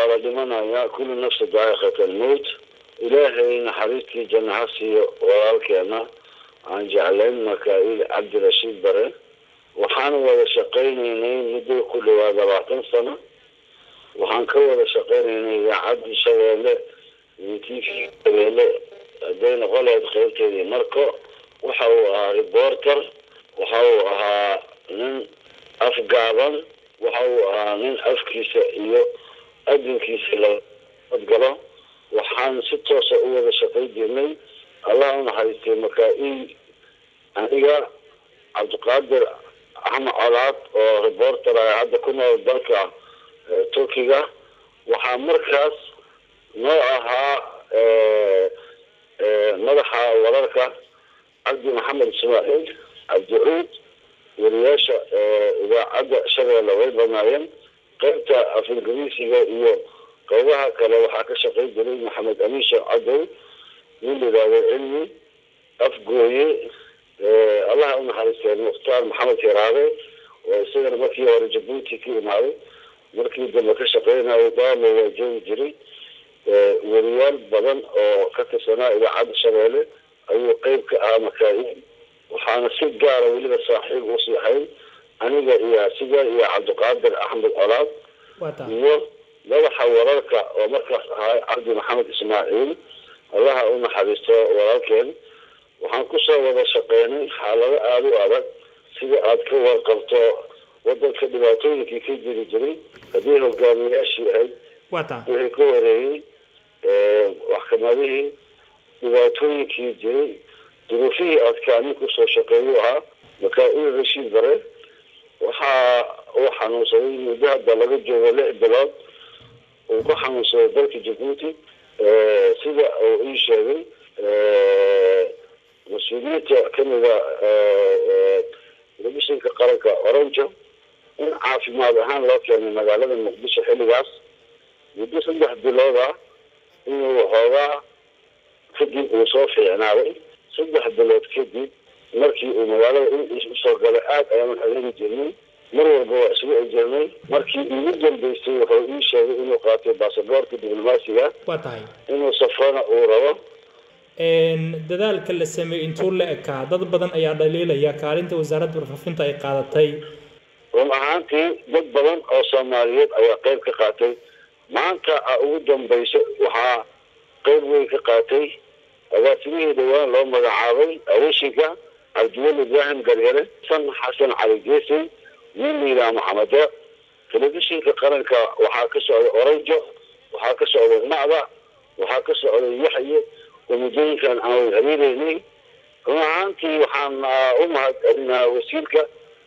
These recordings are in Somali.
la dhimanayaa kulli nafsa daa'iqat almowt ilaahay naxariistii janna ha siiyo walaalkeena aan jeclayn makaa'il cabdirashiid bare waxaan wada shaqaynaynay muddo ku dhawaad labaatan sano waxaan ka wada shaqaynaynay idaacadii shabeelle iyo t v shabeelle hadday noqon lahayd qaybteedii marko waxa uu ahaa reporter waxa uu ahaa nin afgaaban waxa uu ahaa nin afkiisa iyo adinkiisa laodgalo waxaan si toosa u wada shaqay jirnay allah u naxariistay makaa-il aniga cabdiqaadir axmed colaad oo reporter ah hadda ku nool dalka turkiga waxaa markaas noo ahaa madaxa wararka cabdi maxamed ismaaciil cabdicuud wariyaasha idaacadda shabeelle way badnaayeen qaybta af ingiriisiga iyo qaybaha kale waxaa ka shaqay jiray maxamed amiin sheekh cadow nin layidhaahdo cilmi afgooye allaha u naxariistee mukhtaar maxamed hiraade oo isagana markii hore jabuuti ka imaaday markii dambe ka shaqeynayo daalo waa joogi jiray weriyaal badan oo ka tirsanaa idaacadda shabeelle ayuu qeyb ka ahaa makaa-il waxaana si gaara weliba saaxiib usii ahayn aniga iyo asiga iyo cabdiqaadir axmed colaad iyo madaxa wararka oo markaas ahaa cabdi maxamed ismaaciil allaha u naxariisto walaalkeen waxaan kusoo wada shaqeynay xaalado aada u adag sida aada ka warqabto wadanka dhibaatooyinkii ka jiri jiray haddii hogaamiyaashii ahayd wixii ka wareeyey maxkamadihii dhibaatooyinkii jiray duruufihii adkaanin kusoo shaqeeyu ahaa makaa-il rashiid bare waxaa uu xanuunsaday muddo hadda laga joogo lix bilood uu ku xanuunsaday dalka jabuuti sida uu ii sheegay mas-uuliyiinta kamida telefishinka qaranka oranjo in caafimaad ahaan loo keenay magaalada muqdisho xilligaas muddo saddex bilood ah inuu waxoogaa kadib uu soo fiicnaaday saddex bilood kadib markii uu magaalada in usoo galay aada ayaanu xegeeni jirnay mar walba waa isugu ejirnay markii ugu dambeysay wuxuu ii sheegay inuu qaatay baasaboorka diblomaasiga waa tahay inuu safrana uu rabo dadaalka la sameeyey intuu la ekaa dad badan ayaa dhaliilaya kaalinta wasaaradda warfaafinta ay qaadatay run ahaantii dad badan oo soomaaliyeed ayaa qeyb ka qaatay maanta a ugu dambayso waxaa qeyb weyn ka qaatay agaasimihii dhawaan loo magacaabay awishinka cabdiweli ibraahim garyare san xasan cali geesey nin layidhaha maxamedo telefishinka qaranka waxaa ka socday oranjo waxaa ka socday macda waxaa ka socday yaxye oo muddooyinkan aan hariireynay run ahaantii waxaan u mahadcelinaa wasiirka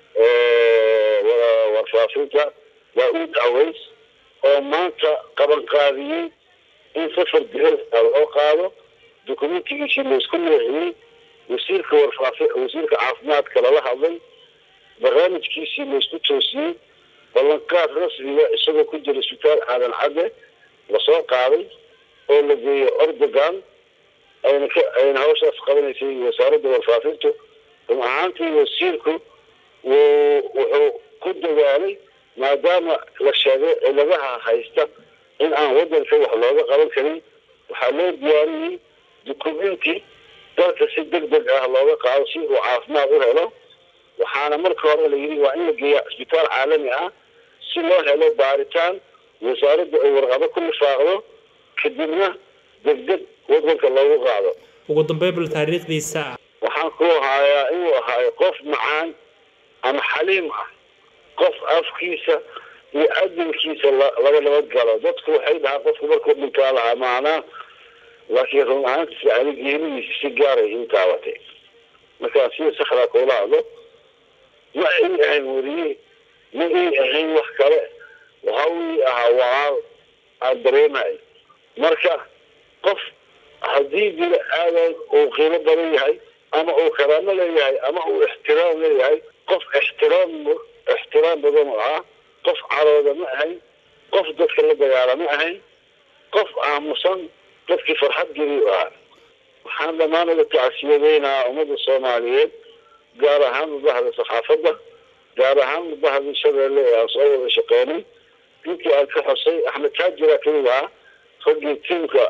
warfaafinta daa-uud aways oo maanta qaban qaadiyey in safar dihel loo qaado dokumentigiisii laysku leexiyey wasiirka warfaafi wasiirka caafimaadka lala hadlay barnaamijkiisii laysku toosiyey ballanqaad rasmiga isagoo ku jira isbitaal aadan cadde lasoo qaaday oo la geeyey ordogan ayna ka ayna hawshaas qabanaysay wasaaradda warfaafintu run ahaantii wasiirku wuu wuxuu ku dadaalay maadaama la sheegay ciladaha haysta in aan wadanka wax looga qaban karin waxaa loo diyaariyey dukumenti dalka si deg deg ah looga qaado si uu caafimaad u helo waxaana marka hore la yidhi waa in la geeya isbitaal caalami ah si loo helo baaritaan wasaaradda ay warqado ku lifaaqdo kadibna deg deg wadanka loogu qaado ugu dambeyn bal taariikhdiisa waxaan ku hayaa inuu ahaayo qof macaan ama xaliim ah qof afkiisa iyo adinkiisa laga nabad galo dadku waxay dhahaan qofku markuu dhintaa lahaa maanaa laakiin run ahaantiisa ani geeridiisa si gaaray in taabatay markaan sida sakraa kuula hadlo ma ii ahayn weriye ma ii ahayn wax kale waxa ii ahaa walaal aan dareemay marka qof haddii bini aadan uu qiimo badan yahay ama uu karaamo leeyahay ama uu ixtiraam leeyahay qof ixtiraam ixtiraam badan u ahaa qof carooda ma ahayn qof dadka la dagaala ma ahayn qof aamusan dadkii farxad geli u ahaa waxaan dhammaan uga tacsiyadeynaha ummadda soomaaliyeed gaar ahaan mudahda saxaafadda gaar ahaan mudahda shabeelle ee aan soo wada shaqeynay ninkii aan ka xusay axmed taajira kamid ahaa raggii tiimka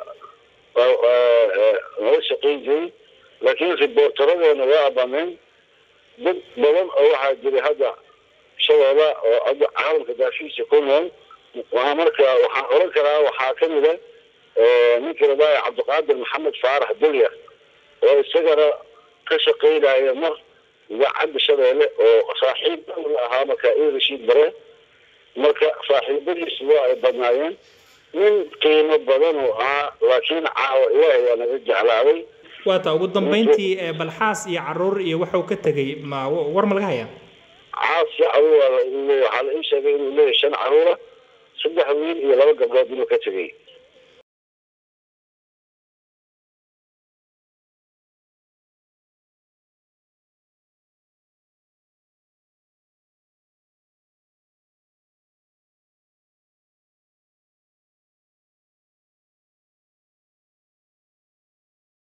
nala shaqayn jiray laakiin riboortaradeena waa abameen dad badan oo waxaa jiray hadda shabeela oo hadda caalamka daashiisa ku nool waa marka waxaan oran karaa waxaa kamid a ninkii rabaaye cabdiqaadir maxamed faarax dulya oo isagana ka shaqaynaya mar idaacadda shabeelle oo saaxiib dhow la ahaa marka ii rashiid bare marka saaxiibadiisu waa ay badnaayeen nin qiimo badan uu ahaa laakiin caawa ilaahay waa naga jeclaaday waata ugu dambeyntii balxaas iyo caruur iyo waxuu ka tegey ma war ma laga hayaa caasi caruur waxaa la ii sheegay inuu leeyahay shan caruura saddex wiil iyo laba gabdhood inuu ka tegey